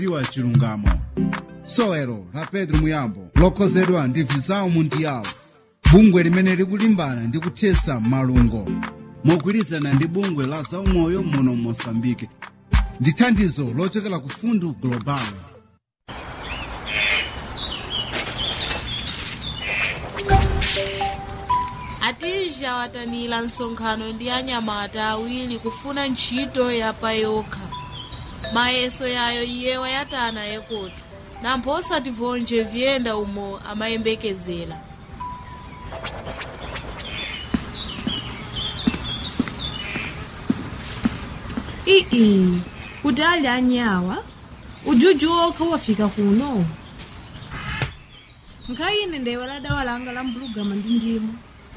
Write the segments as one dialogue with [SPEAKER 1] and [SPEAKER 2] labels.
[SPEAKER 1] dziwa chilungamo sowelo la petro muyambo lokhozedwa ndi visao mundiyawo bungwe limene likulimbana ndi kuthesa malungo mogwirizana ndi bungwe la zaumoyo muno mosambike ndi thandizo lochokera ku fundu global
[SPEAKER 2] atija watanira nsonkhano ndi anyamata awiri kufuna ntchito yapayokha mayeso yayo iye wayatana yekoto nampho osativonje vyenda umo amayembekezera
[SPEAKER 3] ii kuti ali anyawa ujuju okha wafika kuno nkhayine ndewala dawa langa la mbulugama ndi ndimu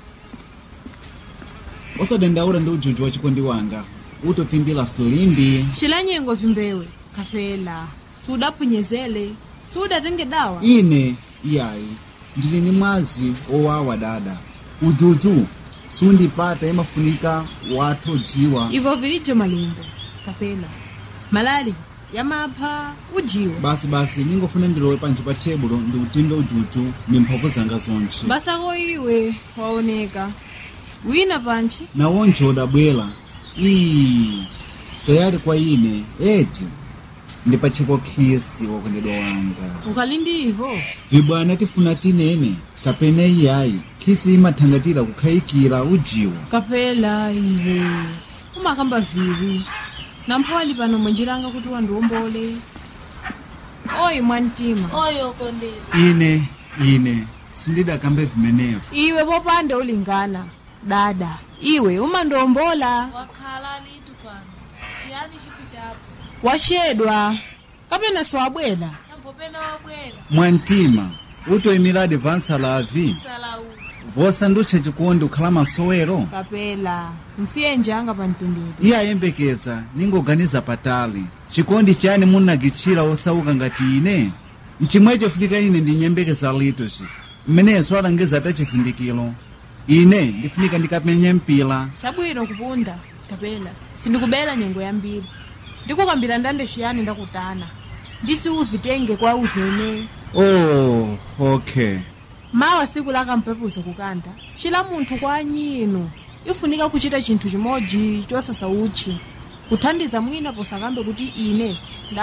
[SPEAKER 4] osadandaula ndi ujuju wa chikondi wanga utotimbira filimbi
[SPEAKER 3] cilanyengo vimbewe kapela sudaphunyezele sudatenge dawa
[SPEAKER 4] ine iyayi ndili ni mwazi owawa dada ujuju sundipata imafunika watho jiwa
[SPEAKER 3] ivo vilijo malimbo kapela malali yamapha ujiwa
[SPEAKER 4] basi basi ningofuna ndilowe panji pa tebulo ndikutimbe ujuju ni mphamvu zanga zonche
[SPEAKER 3] basako iwe waoneka wina panchi
[SPEAKER 4] nawonje udabwera ii tayali kwa ine eti ndipachiko khisi wakondedwa wanga
[SPEAKER 3] ukali ndi ivo
[SPEAKER 4] vibwana tifuna tinene kapena iyayi khisi imathangatira kukhayikira ujiwa
[SPEAKER 3] kapela iwe umakamba vivi nampho ali pano mwenjiranga kuti wandiwombole oyi mwantima
[SPEAKER 2] oyo kondera
[SPEAKER 1] ine ine sindidakambe vimenevo
[SPEAKER 3] iwe popande ulingana dada iwe umandiwombola
[SPEAKER 2] wakhala litu pano chiyani chipitapo
[SPEAKER 3] washedwa kapena siwabwera
[SPEAKER 2] nampho pena wabwera
[SPEAKER 1] mwantima utoyimiradi vansalavi
[SPEAKER 2] salauti
[SPEAKER 1] vosandutcha chikondi kukhala masowelo
[SPEAKER 3] kapela nsiye njanga pa mtendere
[SPEAKER 1] iye ayembekeza ningoganiza patali chikondi chani munakitchira osauka ngati ine mchimwecho funika ine ndinyembekeza litoci mmeneso alangiza ta chizindikiro ine ndifunika ndikapenye mpila
[SPEAKER 3] chabwino kupunda kapela sindikubela nyengo yambiri ndikukambira ndande chiyani ndakutana ndisiuvitenge kwa uzene
[SPEAKER 1] oh okay
[SPEAKER 3] mawa siku lakampepuza kukanda chila munthu kwa anyino ifunika kuchita chinthu chimodzi chosasa utchi kuthandiza mwina posakambe kuti ine nda